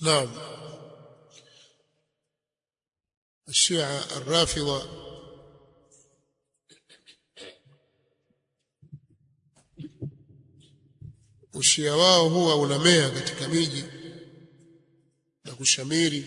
نعم الشيعة الرافضة ushia wao huwa unamea katika miji na kushamiri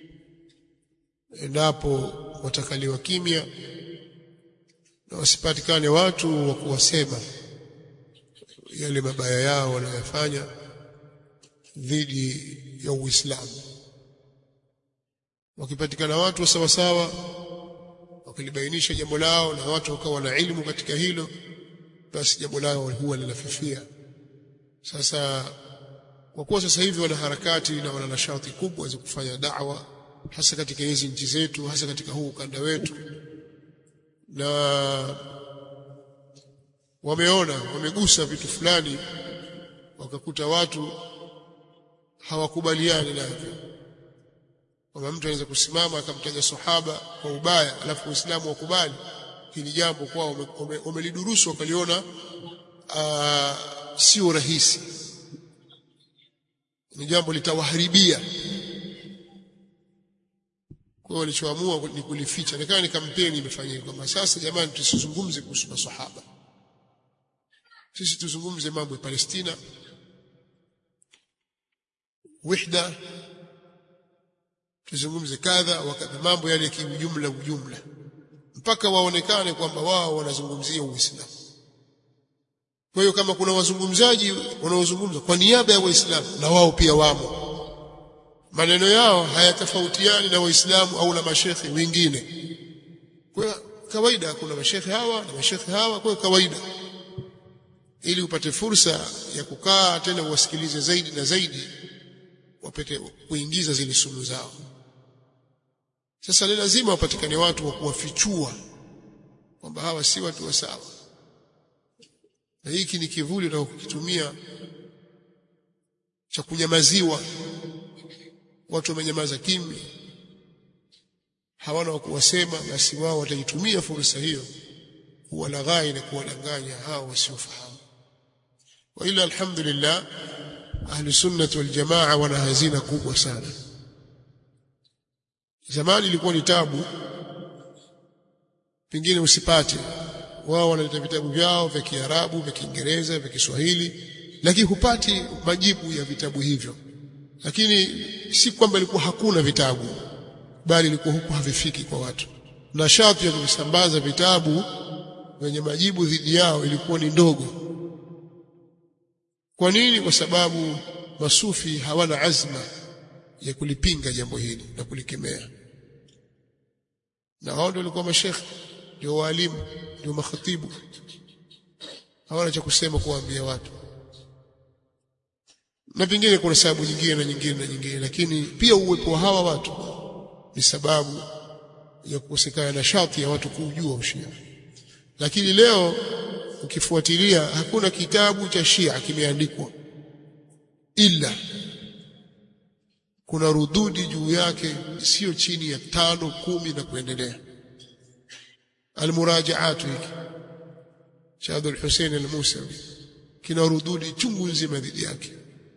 endapo watakaliwa kimya na wasipatikane watu wa kuwasema yale mabaya yao wanayofanya dhidi ya Uislamu. Wakipatikana watu sawa sawa wakilibainisha jambo lao na watu wakawa na ilmu katika hilo, basi jambo lao huwa linafifia. Sasa kwa kuwa sasa hivi wana harakati na wana nashati kubwa za kufanya da'wa hasa katika hizi nchi zetu, hasa katika huu ukanda wetu, na wameona wamegusa vitu fulani, wakakuta watu hawakubaliani navyo, kwamba mtu anaweza kusimama akamtaja sahaba kwa ubaya, alafu Uislamu wakubali hili jambo kwao, wamelidurusu wakaliona sio rahisi, ni jambo litawaharibia. Kwa hiyo walichoamua ni kulificha, nikawa ni kampeni imefanyika kwamba sasa, jamani, tusizungumze kuhusu masahaba, sisi tuzungumze mambo ya Palestina, wihda, tuzungumze kadha wakadha, mambo yale kiujumla ujumla, mpaka waonekane kwamba wao wanazungumzia Uislamu. Kwa hiyo kama kuna wazungumzaji wanaozungumza kwa niaba ya Waislamu na wao pia wamo, maneno yao hayatofautiani na Waislamu au na mashekhe wengine. Kwa hiyo kawaida, kuna mashekhe hawa na mashekhe hawa, kwa hiyo kawaida, ili upate fursa ya kukaa tena uwasikilize zaidi na zaidi, wapate kuingiza zile sunu zao. Sasa ni lazima wapatikane watu wa kuwafichua kwamba hawa si watu wa sawa na hiki ni kivuli na kukitumia cha kunyamaziwa. Watu wamenyamaza kimya, hawana wa kuwasema, basi wao wataitumia fursa hiyo kuwalaghai na kuwadanganya hao wasiofahamu. Wa ila alhamdulillah, ahlu sunnah wal jamaa wana hazina kubwa sana. Zamani ilikuwa ni tabu, pengine usipate wao wanaleta vitabu vyao vya Kiarabu, vya Kiingereza, vya Kiswahili, lakini hupati majibu ya vitabu hivyo. Lakini si kwamba ilikuwa hakuna vitabu, bali ilikuwa huku havifiki kwa watu, na sharti ya kuvisambaza vitabu vyenye majibu dhidi yao ilikuwa ni ndogo. Kwa nini? Kwa sababu masufi hawana azma ya kulipinga jambo hili na kulikemea, na hao ndio walikuwa mashekhe, ndio waalimu ndio makhatibu hawana cha kusema kuwaambia watu, na pengine kuna sababu nyingine na nyingine na nyingine, lakini pia uwepo wa hawa watu ni sababu ya kukosekana na shati ya watu kuujua ushia. Lakini leo ukifuatilia, hakuna kitabu cha Shia kimeandikwa, ila kuna rududi juu yake sio chini ya tano kumi na kuendelea almurajaatu hiki cha Abdul Hussein al-Musawi kina rududi chungu nzima dhidi yake,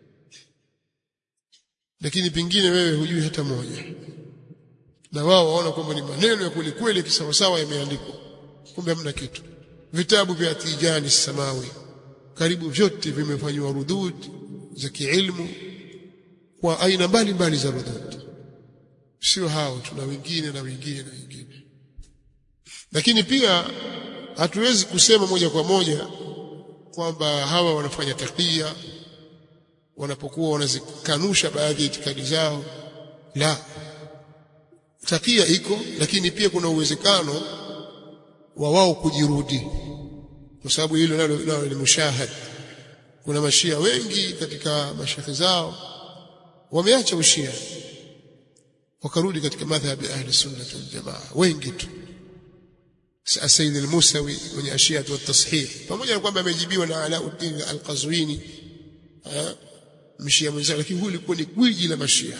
lakini pengine wewe hujui hata moja, na wao waona kwamba ni maneno ya kweli kweli kisawasawa yameandikwa, kumbe hamna kitu. Vitabu vya Tijani Samawi karibu vyote vimefanywa rududi za kiilmu kwa aina mbalimbali za rududi, sio hao, tuna wengine na wengine na wengine lakini pia hatuwezi kusema moja kwa moja kwamba hawa wanafanya takia wanapokuwa wanazikanusha baadhi ya itikadi zao. La, takia iko, lakini pia kuna uwezekano wa wao kujirudi, kwa sababu hilo nalo nalo ni mushahad. Kuna mashia wengi katika mashekhe zao wameacha ushia wakarudi katika madhhabi ahli sunna wal jamaa, wengi tu Sayyid al-Musawi mwenye ashiatu wa tashih, pamoja na kwamba amejibiwa na Alauddin al-Qazwini mshia mwenzake, lakini huyu alikuwa ni gwiji la mashia.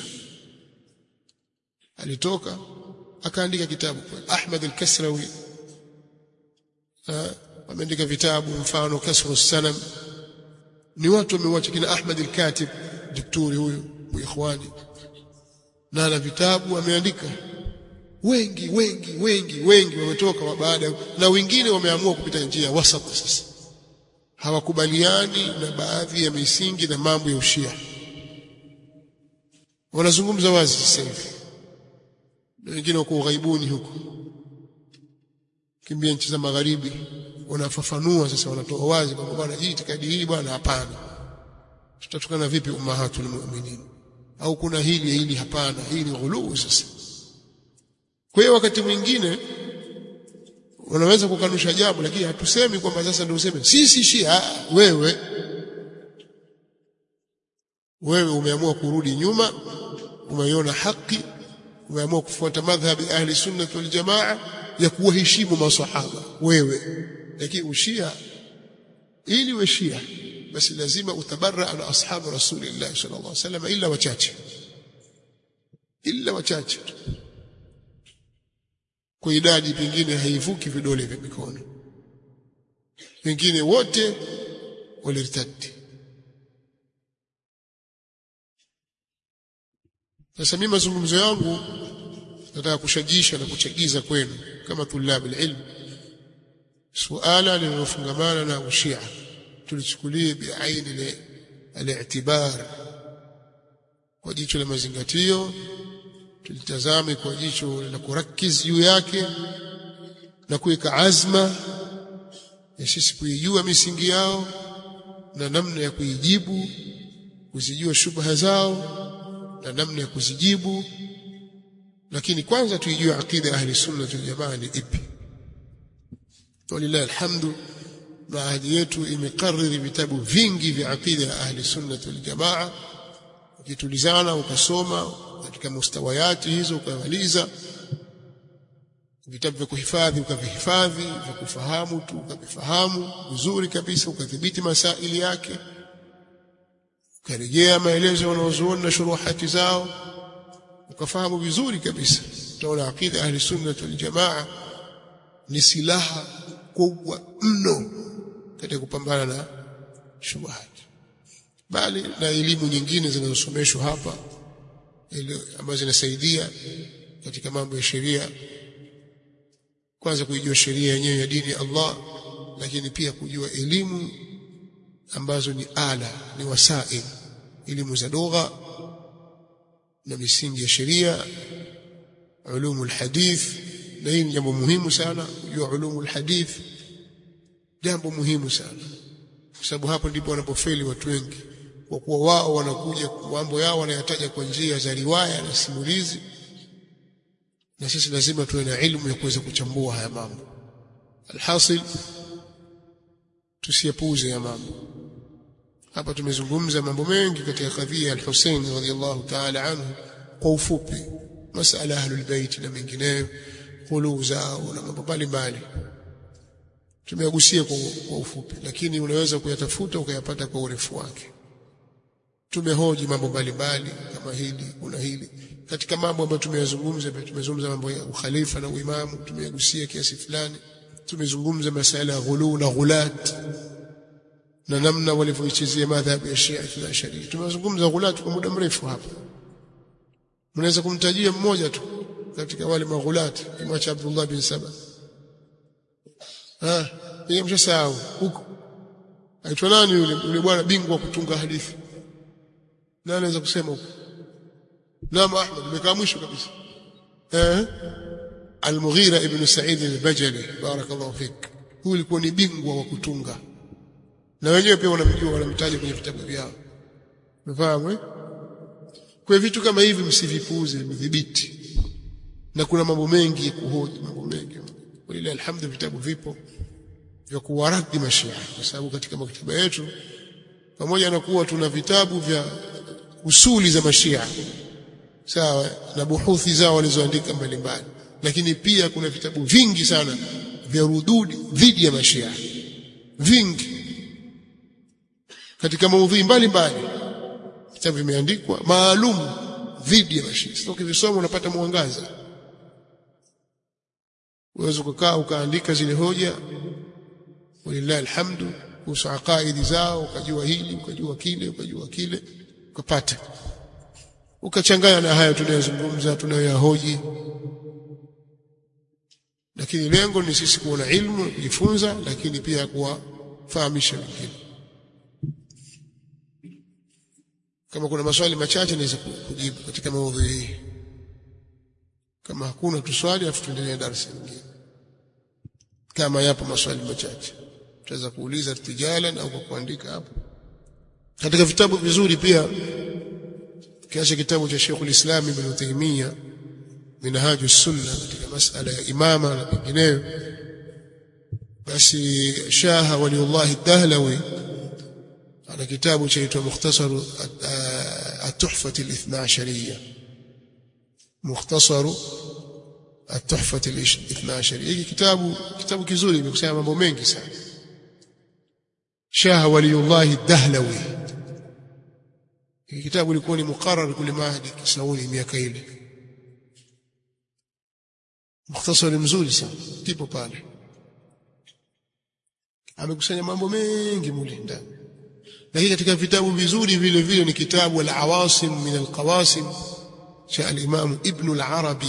Alitoka akaandika kitabu kwa Ahmad al-Kasrawi, ameandika vitabu mfano Kasru Sanam. Ni watu wameuacha kina Ahmad al-Katib, daktari huyu wa ikhwani, na ana vitabu ameandika wengi wengi wengi wengi wametoka baada na wengine wameamua kupita njia wasat sasa hawakubaliani na baadhi ya misingi na mambo ya ushia wanazungumza wazi sasa hivi na wengine wako ughaibuni huko kimbia nchi za magharibi wanafafanua sasa wanatoa wazi kwamba bwana hii itikadi hii bwana hapana tutatukana vipi ummahatul mu'minin au kuna hili hili hapana hii ni ghuluu sasa kwa hiyo wakati mwingine unaweza kukanusha jambo lakini hatusemi kwamba sasa ndio useme sisi shia wewe wewe umeamua kurudi nyuma umeiona haki umeamua kufuata madhhabi ahli sunnah wal jamaa ya kuwaheshimu maswahaba wewe lakini ushia ili uwe shia basi lazima utabarra na ashabu rasulillah sallallahu alaihi wasallam illa wachache illa wachache kwa idadi pengine haivuki vidole vya mikono wengine wote walirtadi sasa mimi mazungumzo yangu nataka kushajisha na kuchagiza kwenu kama tulabu ilmu suala linalofungamana na ushia tulichukulie biaini al-i'tibar kwa jicho la mazingatio tulitazame kwa jicho la kurakiz juu yake na kuweka azma ya sisi kuijua misingi yao na namna ya kuijibu kuzijua shubha zao na namna ya kuzijibu lakini kwanza tuijue aqida ahli sunna wal jamaa ni ipi walillahi alhamdu baadhi yetu imekariri vitabu vingi vya aqida ya ahli sunna wal jamaa ukitulizana ukasoma katika mustawayati hizo ukamaliza vitabu vya kuhifadhi ukavihifadhi vya kufahamu tu ukavifahamu vizuri kabisa ukadhibiti masaili yake ukarejea maelezo wanaozuoni na shuruhati zao ukafahamu vizuri kabisa utaona aqida ahli sunna wal jamaa ni silaha kubwa mno katika kupambana na shubuhati bali na elimu nyingine zinazosomeshwa hapa ambazo zinasaidia katika mambo ya sheria kwanza kuijua sheria yenyewe ya dini ya Allah lakini pia kujua elimu ambazo ni ala ni wasail elimu za lugha na misingi ya sheria ulumu alhadith na hii ni jambo muhimu sana kujua ulumu alhadith jambo muhimu sana kwa sababu hapo ndipo wanapofeli watu wengi kwa kuwa wao wanakuja mambo yao wanayataja kwa njia za riwaya na simulizi na sisi lazima tuwe na ilmu ya kuweza kuchambua haya mambo alhasil tusiyapuuze ya mambo hapa tumezungumza mambo mengi katika kadhia al-Hussein radhiyallahu ta'ala anhu kwa ufupi masala ahlul bait na mengineyo khulu zao na mambo mbalimbali tumeagusia kwa, kwa ufupi lakini unaweza kuyatafuta ukayapata kwa urefu wake tumehoji mambo mbalimbali kama hili kuna hili katika mambo ambayo tumeyazungumza tumezungumza mambo ya ukhalifa na uimamu tumeyagusia kiasi fulani tumezungumza masala ya ghulu na ghulat na namna walivyoichezea madhhabu ya Shia na Sharia tumezungumza ghulat kwa muda mrefu hapa mnaweza kumtajia mmoja tu katika wale maghulat kama cha Abdullah bin Saba ah yeye mshasahau huko aitwa nani yule yule bwana bingwa kutunga hadithi nani anaweza kusema huko Naam Ahmad nimekaa mwisho kabisa eh Al-Mughira ibn Sa'id al-Bajali barakallahu fik huyu alikuwa ni bingwa wa kutunga na wenyewe pia wanamjua wanamtaja kwenye vitabu vyao umefahamu eh kwa vitu kama hivi msivipuuze mdhibiti na kuna mambo mengi ya kuhoji mambo mengi walilahi alhamdu vitabu vipo vya kuwaradhi mashia kwa sababu katika maktaba yetu pamoja na kuwa tuna vitabu vya usuli za mashia sawa na buhuthi zao walizoandika mbalimbali lakini pia kuna vitabu vingi sana vya rududi dhidi ya mashia vingi katika maudhui mbalimbali vitabu vimeandikwa maalum dhidi ya mashia sasa ukivisoma unapata mwangaza uweze kukaa ukaandika zile hoja walillahi alhamdu kuhusu aqaidi zao ukajua hili ukajua kile ukajua kile ukapata ukachanganya na haya tunayozungumza tunayoyahoji lakini lengo ni sisi kuona ilmu kujifunza lakini pia kuwafahamisha wengine kama kuna maswali machache naweza kujibu katika maudhui hii kama hakuna tuswali afu tuendelee darasa nyingine kama yapo maswali machache tutaweza kuuliza tijalan au kwa kuandika hapo katika vitabu vizuri pia kiacha kitabu cha Sheikh ulislam Ibn Taymiyyah minhaju sunna katika masala ya imama na pengineyo basi shaha waliullah dahlawi ana kitabu chaitwa mukhtasar at-tuhfa al-ithna ashariyya mukhtasar at-tuhfa al-ithna ashariyya hiki kitabu kitabu kizuri kimekusanya mambo mengi sana shaha waliullah dahlawi hiki kitabu ilikuwa ni muqarrar kule Mahdi Kisauni miaka ile mukhtasari mzuri sana kipo pale amekusanya mambo mengi mule ndani lakini katika vitabu vizuri vile vile ni kitabu al-awasim min al-qawasim cha al-imam ibn al-arabi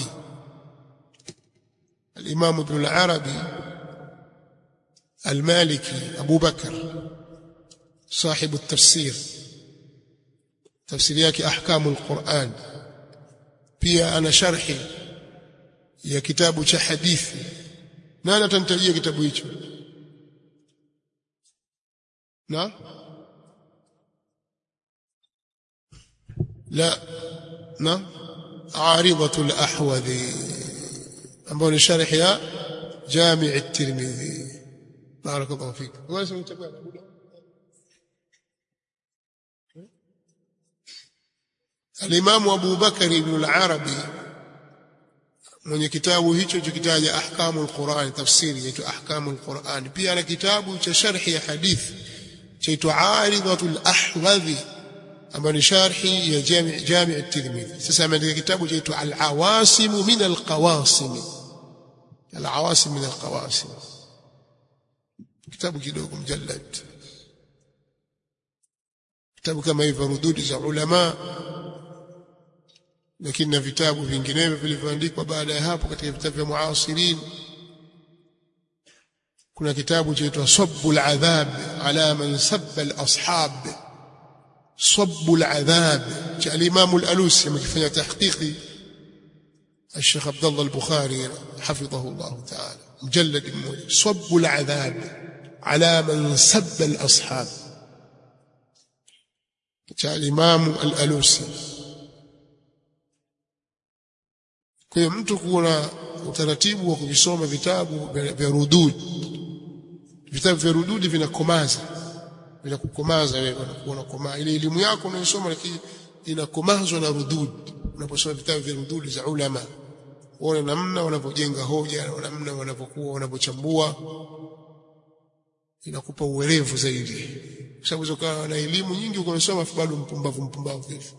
al-imam ibn al-arabi al-maliki abu bakr صاحب التفسير تفسير yake ahkamu al-Qur'an pia ana sharhi ya kitabu cha hadithi nani atanitajia kitabu hicho na la na عارضة الأحوذي ambao ni sharh ya Jami' at-Tirmidhi barakallahu fik wewe unachagua Al-Imam Abu Bakar ibn al-Arabi mwenye kitabu hicho chokitaja ahkamul Qur'an tafsiri yaitwa ahkamul Qur'an pia ana kitabu cha sharhi ya hadithi chaitwa Aridatul Ahwadhi ambayo ni sharhi ya Jami' Jami' at-Tirmidhi sasa ameandika kitabu chaitwa Al-Awasim min al-Qawasim Al-Awasim min al-Qawasim kitabu kidogo mjallad kitabu kama hivyo rududi za ulama lakini na vitabu vinginevyo vilivyoandikwa baada ya hapo katika vitabu vya muasirin kuna kitabu chaitwa Sabbul Adhab ala man sabba al-ashab Sabbul Adhab cha al-Imam al-Alusi amekifanya tahqiqi الشيخ عبد الله البخاري حفظه الله تعالى مجلد مولي صب العذاب على من سب الأصحاب جاء الإمام الألوسي kwa hiyo mtu kuwa utaratibu wa kuvisoma vitabu vya rudud vitabu vya rududi vinakomaza vinakukomaza wewe unakuwa unakomaa ile elimu yako unayosoma lakini inakomazwa na rudud unaposoma vitabu vya rududi za ulama uone namna wanavyojenga hoja na namna wanavyokuwa wanavyochambua inakupa uwerevu zaidi kwa sababu ukawa na elimu nyingi ukasoma bado mpumbavu mpumbavu hivi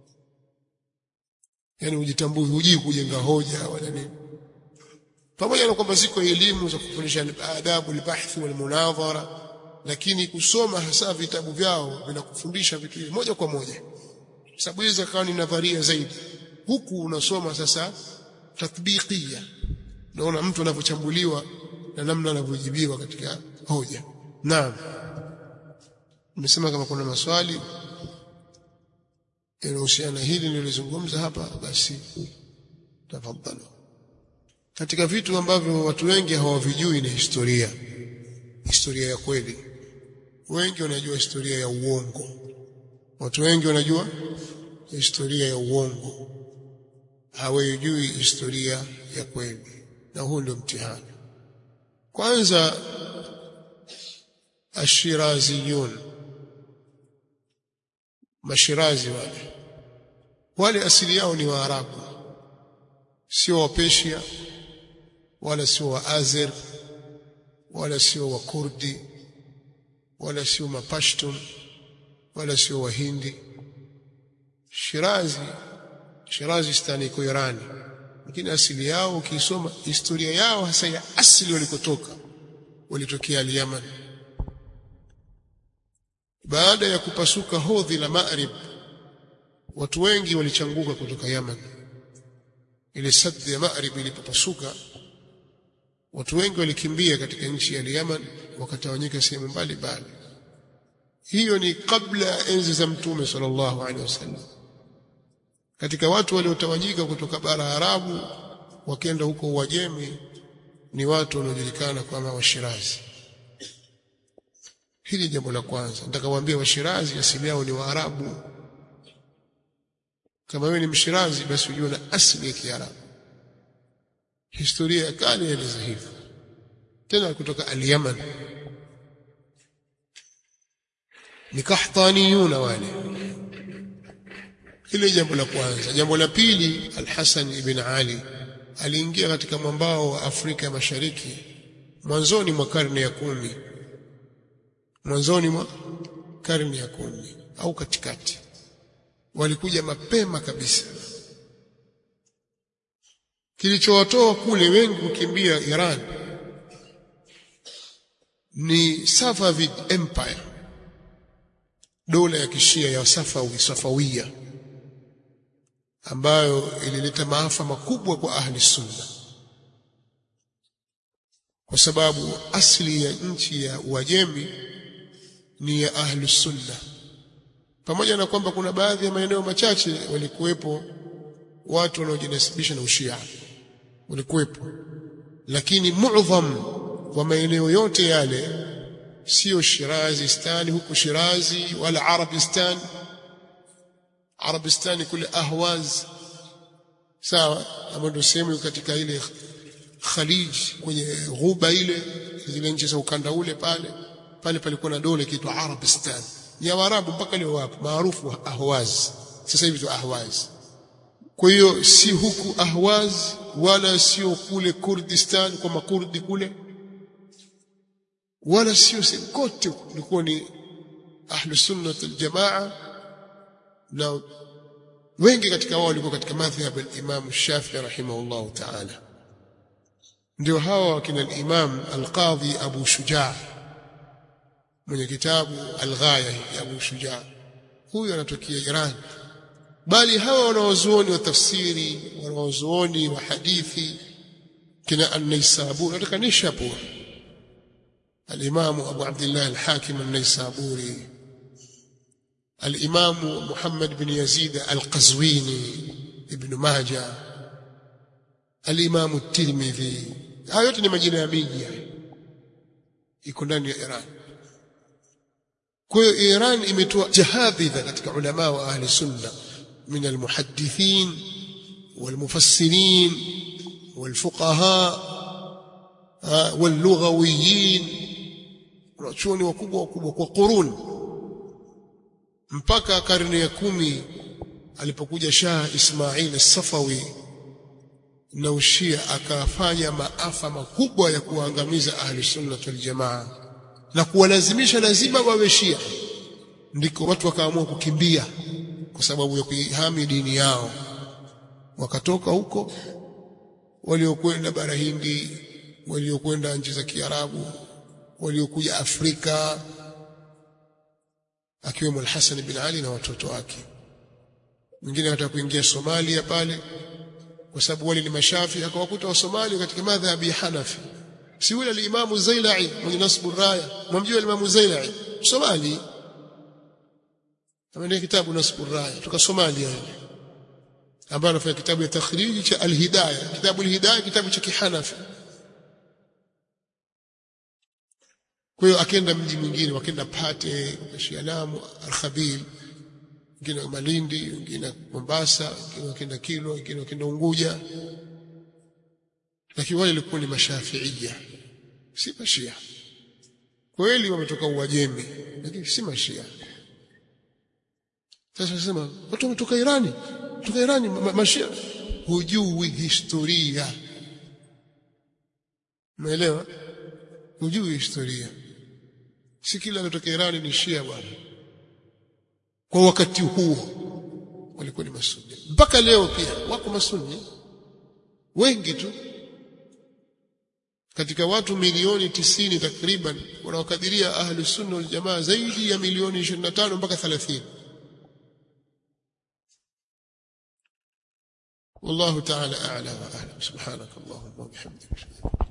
yani ujitambui hujui kujenga hoja wala nini pamoja na kwamba ziko elimu za kufundisha adabu albahthi walmunadhara lakini kusoma hasa vitabu vyao vinakufundisha vitu hivi moja kwa moja sababu hizo kawa ni nadharia zaidi huku unasoma sasa tatbiqia naona mtu anavyochambuliwa na namna anavyojibiwa katika hoja naam nimesema kama kuna maswali yanahusiana hili nilizungumza hapa basi tafadhali katika vitu ambavyo watu wengi hawavijui ni historia historia ya kweli wengi wanajua historia ya uongo watu wengi wanajua historia ya uongo hawajui historia ya kweli na huu ndio mtihani kwanza ashiraziyun mashirazi wale wale asili yao ni waarabu sio wa Persia wala sio wa Azer wala sio wa Kurdi wala sio mapashtun wala sio wahindi Shirazi Shirazi stani iko Irani lakini asili yao ukisoma historia yao hasa ya asili walikotoka walitokea al-Yaman baada ya kupasuka hodhi la Maghrib watu wengi walichanguka kutoka Yaman ile sadhi ya Maghrib ilipopasuka watu wengi walikimbia katika nchi ya Yaman wakatawanyika sehemu mbalimbali hiyo ni kabla ya enzi za mtume sallallahu alaihi wasallam katika watu waliotawanyika kutoka bara Arabu wakenda huko Uajemi ni watu wanaojulikana kama Washirazi hili jambo la kwanza nataka kuambia Washirazi asili yao ni Waarabu kama wewe ni Mshirazi basi ujue na asili ya Kiarabu historia ya kale inaeleza hivyo tena kutoka al-Yaman ni kahtaniyuna wale hili jambo la kwanza jambo la pili al-Hasan ibn Ali aliingia katika mwambao wa Afrika ya Mashariki mwanzoni mwa karne ya kumi mwanzoni mwa karne ya kumi au katikati walikuja mapema kabisa kilichowatoa kule wengi kukimbia Iran ni Safavid Empire dola ya kishia ya Safawi Safawia ambayo ilileta maafa makubwa kwa ahli sunna kwa sababu asili ya nchi ya Uajemi ni ya ahli sunna pamoja na kwamba kuna baadhi ya maeneo machache walikuwepo watu wanaojinasibisha na ushia walikuwepo lakini muadham wa maeneo yote yale sio Shirazistani huku Shirazi wala Arabistan Arabistani kule Ahwaz sawa ambayo ndio sehemu katika ile Khalij kwenye ghuba ile zile nchi za ukanda ule pale pale palikuwa na dola kiitwa Arabistan ni Waarabu mpaka leo wapo maarufu Ahwaz sasa hivi tu Ahwaz kwa hiyo si huku Ahwaz wala sio kule Kurdistan kwa makurdi kule wala sio kote kulikuwa ni ahlu sunnah aljamaa na wengi katika wao walikuwa katika madhhab al-Imam Shafi'i rahimahullah ta'ala ndio hawa wakina al-Imam al-Qadhi Abu Shujaa mwenye kitabu al-Ghaya ya Abu Shujaa huyu anatokea Iran bali hawa wanawazuoni wa tafsiri wanawazuoni wa hadithi kina an-Naisaburi nataka Nishapur الإمام أبو عبد الله الحاكم النيسابوري الإمام محمد بن يزيد القزويني ابن ماجه الإمام الترمذي haya yote ni majina ya miji iko ndani ya Iran kwa hiyo Iran imetoa jahadhidha katika ulama wa ahli sunna min almuhaddithin walmufassirin walfuqaha wallughawiyin wanachuoni wakubwa wakubwa kwa qurun mpaka karne ya kumi alipokuja Shah Ismail as-Safawi na ushia akafanya maafa makubwa ya kuangamiza ahli sunna wal jamaa na kuwalazimisha lazima wawe Shia ndiko watu wakaamua kukimbia kwa sababu ya kuihami dini yao wakatoka huko waliokwenda bara Hindi waliokwenda nchi za Kiarabu waliokuja Afrika akiwemo Al-Hasan bin Ali na watoto wake mwingine anataka kuingia Somalia pale kwa sababu wale ni mashafi akawakuta wa Somalia katika madhhabi ya Hanafi si yule al-Imam Zailai mwenye nasbu raya mwamjua al-Imam Zailai Somali ameandika kitabu nasbu raya kutoka Somalia ambaye anafanya kitabu ya takhriji cha al-Hidayah kitabu al-Hidayah kitabu cha Kihanafi kwa hiyo akenda mji mwingine wakenda Pate wakashia Lamu Al-Khabil wengine Malindi wengine Mombasa wengine wakenda Kilwa wengine wakenda Unguja lakini wale walikuwa ni mashafiia si mashia kweli wametoka Uajemi lakini si mashia sasa nasema watu wametoka Irani kutoka Irani ma mashia hujui historia umeelewa hujui historia si kila anatoka Irani ni Shia bwana kwa wakati huo walikuwa ni masuni mpaka leo pia wako masuni wengi tu katika watu milioni tisini takriban wanaokadiria ahlu sunna wal jamaa zaidi ya milioni 25 mpaka 30 والله تعالى أعلى وأعلم سبحانك اللهم وبحمدك